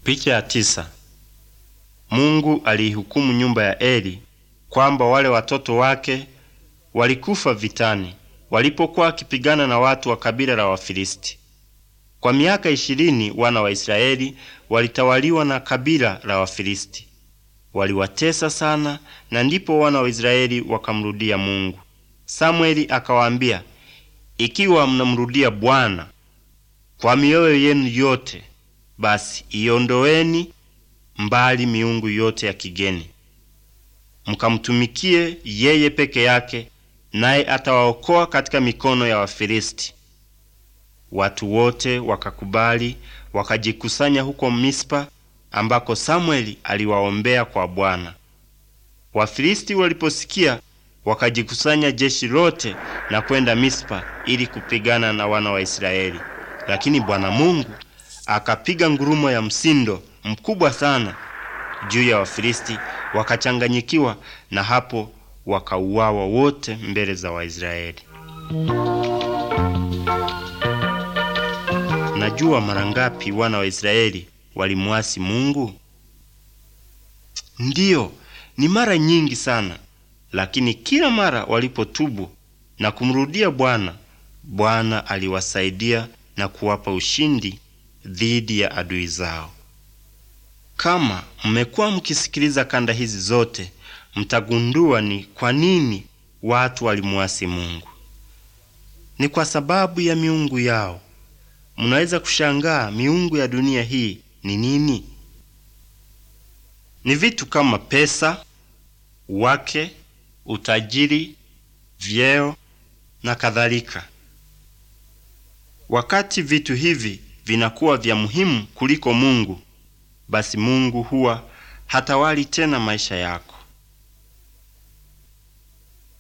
Picha ya tisa. Mungu aliihukumu nyumba ya Eli kwamba wale watoto wake walikufa vitani walipokuwa wakipigana na watu wa kabila la Wafilisti. Kwa miaka ishirini wana wa Israeli walitawaliwa na kabila la Wafilisti. Waliwatesa sana, na ndipo wana wa Israeli wakamrudia Mungu. Samweli akawaambia, ikiwa mnamrudia Bwana kwa mioyo yenu yote, basi iondoweni mbali miungu yote ya kigeni, mkamtumikie yeye peke yake, naye atawaokoa katika mikono ya Wafilisti. Watu wote wakakubali, wakajikusanya huko Mispa ambako Samweli aliwaombea kwa Bwana. Wafilisti waliposikia wakajikusanya jeshi lote na kwenda Mispa ili kupigana na wana wa Israeli. Lakini Bwana Mungu akapiga ngurumo ya msindo mkubwa sana juu ya Wafilisti, wakachanganyikiwa, na hapo wakauawa wote mbele za Waisraeli. Najua mara ngapi wana wa Israeli walimwasi Mungu? Ndiyo, ni mara nyingi sana, lakini kila mara walipotubu na kumrudia Bwana, Bwana aliwasaidia na kuwapa ushindi dhidi ya adui zao. Kama mmekuwa mkisikiliza kanda hizi zote, mtagundua ni kwa nini watu walimwasi Mungu. Ni kwa sababu ya miungu yao. Mnaweza kushangaa miungu ya dunia hii ni nini? Ni vitu kama pesa, wake, utajiri, vyeo na kadhalika. Wakati vitu hivi vinakuwa vya muhimu kuliko Mungu, basi Mungu huwa hatawali tena maisha yako.